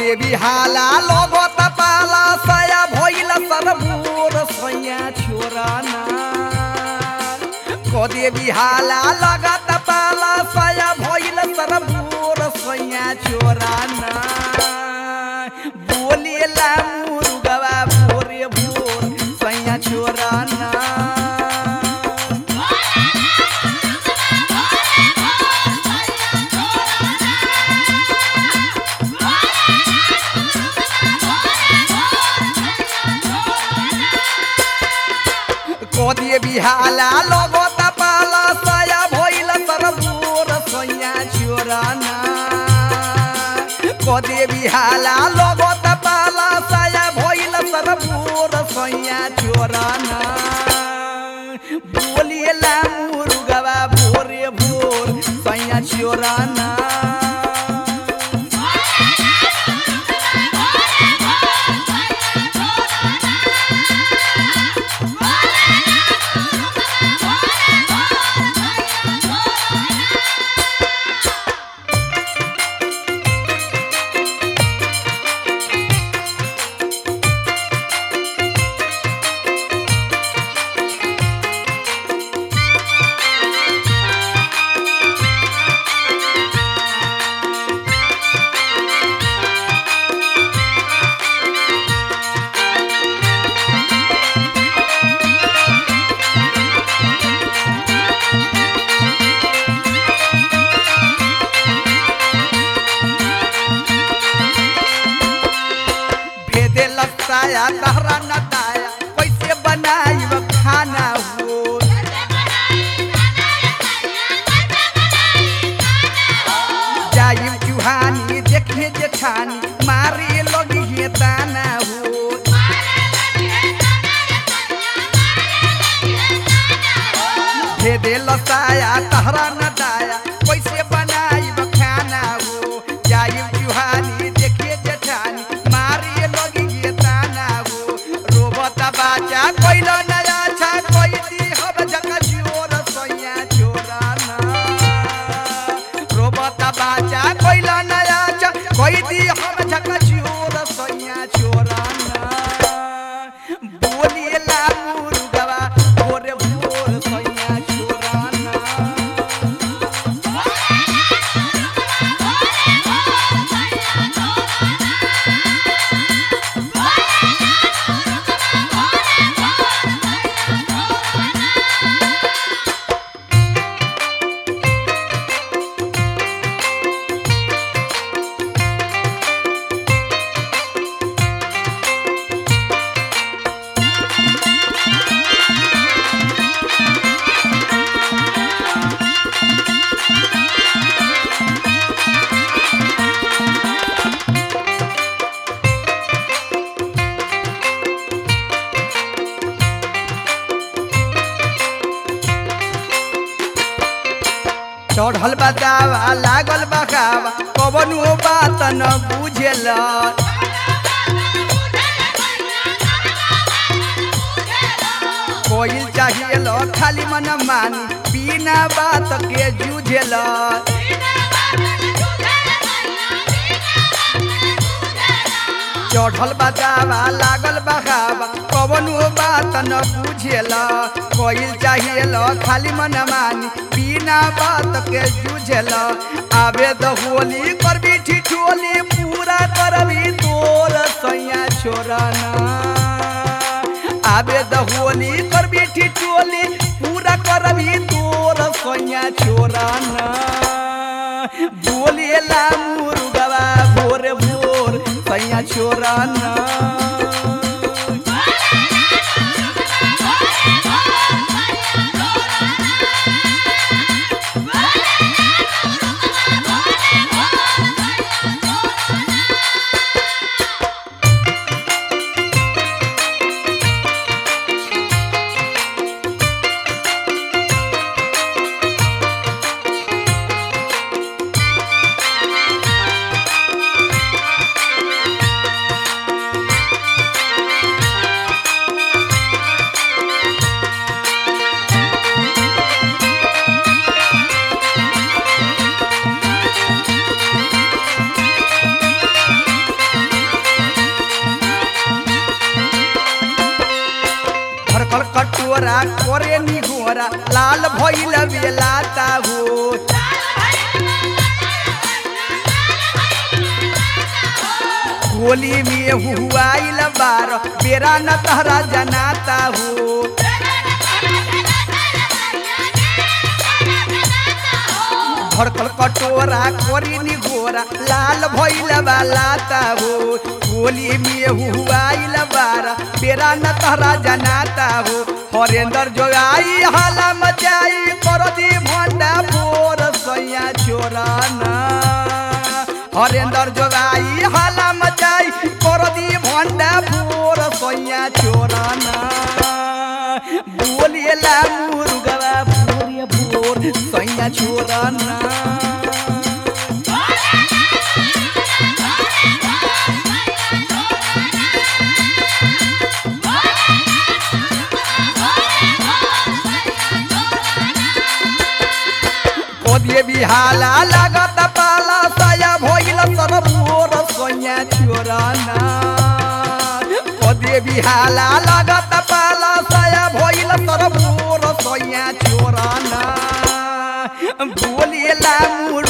देवी हाला लगत पाला सया भइल सरबूर सैया छोराना को देवी हाला लगत पाला सया भइल सरबूर सैया छोराना बोलेला मुर्गवा भोरे भोर सैया छोराना कोदिए बिहाला लगत पाला सया भइल सरबूर सैया छोराना कोदिए बिहाला लगत पाला सया भइल सरबूर सैया छोराना बोलिएला मुर्गवा भोरे भोर सैया छोराना भेदे लसाया तहरा नताया कैसे बनाई खाना हो जाई चुहानी देखिए जेठानी मारे लगी है ताना हो भेदे लसाया तहरा नताया कैसे बनाई खाना हो जाई चुहानी देखिए जेठानी मारे लगी है ताना हो रोबता बाजा कोइलो नया छा कोई दी हम जका जोर सैया छोराना रोबता बाजा कोइलो नया छा कोई दी हम जका जोर सैया छोराना बोलिएला मुर्गवा भोरे भोर सैया छोराना चढ़ल बतावा लागल बकावा कवनो बात न बुझेल कोई चाहिए खाली मन मानी बिना बात के जूझेल चढ़ल बतावा लागल बकावा कवनो बात न बुझेल कोई चाहिए खाली मन मानी बिना बात के जूझेल आवे द होली करबी ठिठोली पूरा करबी तोर सैया छोराना आवे द होली करबी ठिठोली पूरा करबी तोर सैया छोराना बोलेला मुर्गवा भोर भोर सैया छोराना करे नी घोरा लाल भइल बेलाता हो होली में हुआइल बार बेरा न तहरा जनाता हो भड़कल कटोरा कोरी नी गोरा लाल भइल लाता हो होली में हुआइल बार बेरा न तहरा जनाता हो हरेंद्र जोगाई हाला मचाई कर दी भंडा बोर सैया चोराना हरेंद्र जोगाई हाला मचाई कर दी भंडा बोर सैया चोराना बोलिएला मुर्गवा भोर भोर सैया चोराना कोदिए बिहाला लागत पाला साया भइल तर मोर सैया चोराना कोदिए बिहाला लागत पाला साया भइल तर मोर सैया चोराना बोलिएला मुर